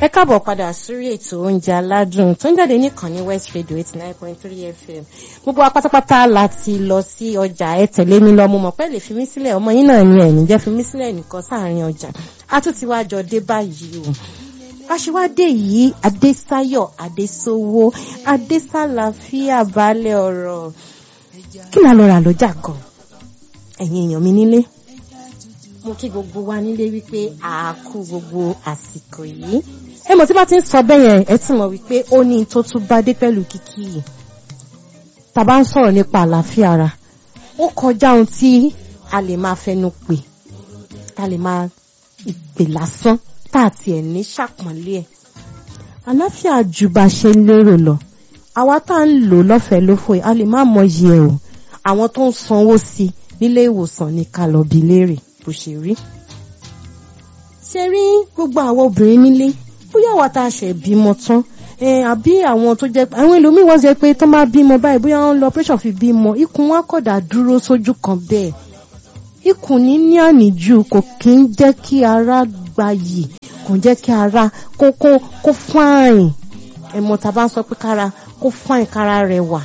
ẹ káàbọ̀ padà sórí ètò oúnjẹ aládùn tó ń jáde nìkànnì West Radio eighty nine point three FM gbogbo wa pátápátá la ti lọ sí ọjà ẹ tẹ̀lé mi lọ mo mọ̀ pé lè fi mí sílẹ̀ ọmọ yín náà ni ẹ̀yìn jẹ́ fi mí sílẹ̀ nìkan sáàrin ọjà a tún ti wá jọ dé báyìí o aṣíwádé yìí Adésayọ̀ Adésówó Adésàlàfíà balẹ̀ ọ̀rọ̀ kí la lọ rà lọ́jà gan ẹ̀yin èèyàn mi nílé mo kí gbogbo wa nílé wípé àákú gbogbo àsìkò yìí ẹ mọ̀ tí bá ti ń sọ bẹ́ẹ̀ yẹn ẹ ti mọ̀ wípé ó ní tó tún bá dé pẹ̀lú kíkí yìí tàbá ń sọ̀rọ̀ nípa àlàáfíà ara ó kọjá ohun tí a lè máa fẹnu pè a lè máa ìpè lásán tá a tiẹ̀ ní ṣàpọ́nlé ẹ̀ àlàáfíà ju bá ṣe ń lérò lọ àwa tá à ń lò lọ́fẹ̀ẹ́ lófò a lè má mọyì ẹ̀ o àwọn tó ń sanwó sí nílé ìwòsàn ní ká lọ bi léèrè bó ṣe rí. ṣe rí gbogbo àwọn obìnrin nílé bóyá àwa tá a ṣe bímọ tán àbí àwọn tó jẹ́ àwọn ẹlòmíín wọ́n jẹ́ pé tó máa bímọ báyìí bóyá wọ́n lọ operation fi bímọ ikùn wọn kọ̀dà dúró sójú kan bẹ́ẹ̀ ikùn ní ní àníjù kò kí ń jẹ́ kí ara gbayì kò ń jẹ́ kí ara kó kó kó fáìn ẹ̀mọ́ tá a bá ń sọ pé kára kó fáìn kára rẹwà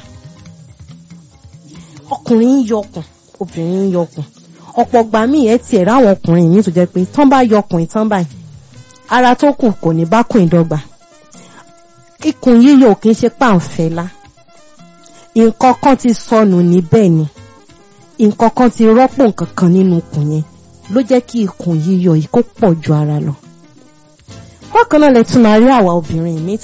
ọkùnrin ń yọkùn obìnrin ń yọkùn ọ̀pọ̀ gbà míì ẹ tiẹ̀ ráwọn ọkùnrin yìí tó jẹ́ pé tán bá yọkùn tán báyìí ara tó kù kò ní bá kùn ìdọ́gba ikùn yíyọ kì í ṣe pàǹfẹ́lá nǹkan kan ti sọnù níbẹ̀ ni nǹkan kan ti rọ́pò nǹkan kan nínú ikùn yẹn ló jẹ́ kí ikùn yíyọ yìí kó pọ̀ ju ara lọ bákan náà lẹ tún máa rí àwa obìnrin mi